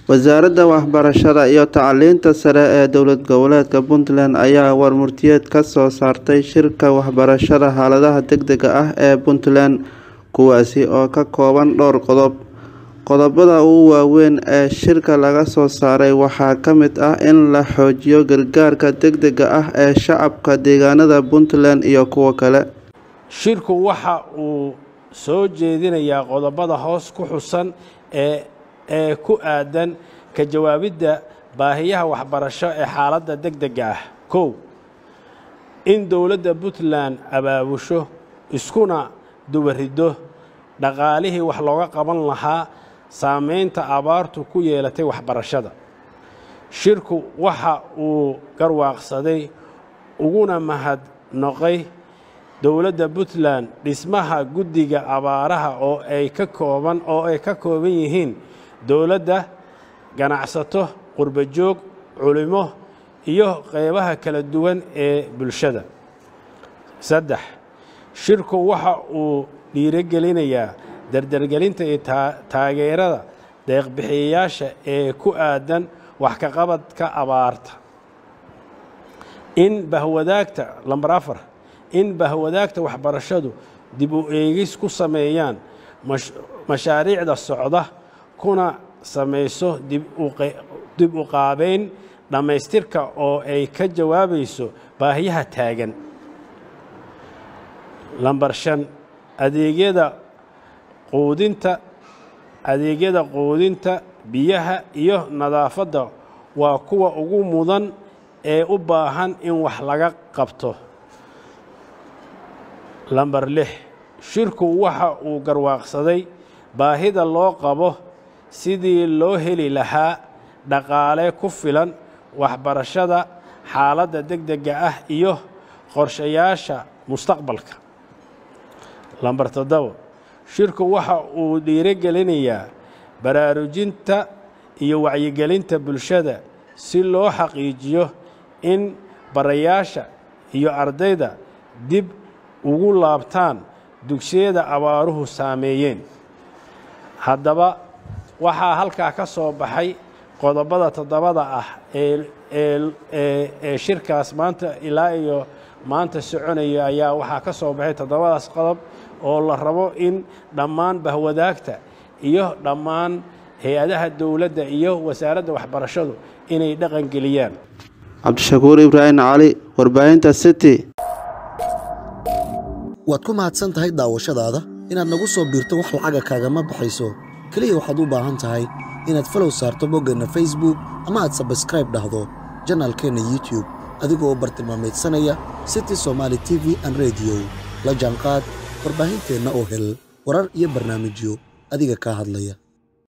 wasaaradda waxbarashada iyo tacliinta sare ee dowlad goboleedka puntland ayaa warmurtiyeed ka soo saartay shirka waxbarashada xaaladaha degdega ah ee puntland kuwaasi oo ka kooban dhowr qodob qodobada ugu waaweyn ee shirka laga soo saaray waxaa ka mid ah in la xoojiyo gargaarka degdega ah ee shacabka deegaanada puntland iyo kuwo kale shirku waxa uu soo jeedinayaa qodobada hoos ku xusan ee ee ku aadan ka jawaabidda baahiyaha waxbarasho ee xaaladda degdega ah kow in dowladda puntland abaabusho iskuna dubariddo dhaqaalihii wax looga qaban lahaa saameynta abaartu ku yeelatay waxbarashada shirku waxa uu garwaaqsaday uguna mahadnoqay dowladda puntland dhismaha guddiga abaaraha oo ay ka kooban oo ay ka kooban yihiin dowladda ganacsato qurbajoog culimo iyo qeybaha kala duwan ee bulshada saddex shirku waxa uu dhiirogelinayaa dardargelinta iyo taageerada deeqbixiyayaasha ee ku aadan wax ka qabadka abaarta in bahwadaagta lambar afar in bahwadaagta waxbarashadu dib u eegis ku sameeyaan mashaariicda socda kuna samayso dib u qaabeyn dhammaystirka oo ay ka jawaabayso baahiyaha taagan lambar shan adeegyada quudinta adeegyada quudinta biyaha iyo nadaafadda waa kuwa ugu mudan ee u baahan in wax laga qabto lambar lix shirku waxa uu garwaaqsaday baahida loo qabo sidii loo heli lahaa dhaqaale ku filan waxbarashada xaaladda degdega ah iyo qorshayaasha mustaqbalka lambar toddobo shirku waxa uu dhiirogelinayaa baraarujinta iyo wacyigelinta bulshada si loo xaqiijiyo in barayaasha iyo ardayda dib ugu laabtaan dugsiyada abaaruhu saameeyeen haddaba waxaa halkaa ka soo baxay qodobada toddobada ah ee shirkaas maanta ilaa iyo maanta soconaya ayaa waxaa ka soo baxay toddobadaas qodob oo la rabo in dhammaan bahwadaagta iyo dhammaan hay-adaha dowladda iyo wasaaradda waxbarashadu inay dhaqan geliyaan cabdishakuur ibraahim cali warbaahinta city waad ku mahadsan tahay daawashadaada inaad nagu soo biirto wax lacaga kaagama baxayso keliya waxaad u baahan tahay inaad falow saarto boggeenna facebook ama aad sabskraib dhahdo janaalkeenna youtube adigoo u bartilmaamaydsanaya city somaali t v an rediyo la jaanqaad warbaahinteenna oo hel warar iyo barnaamijyo adiga kaa hadlaya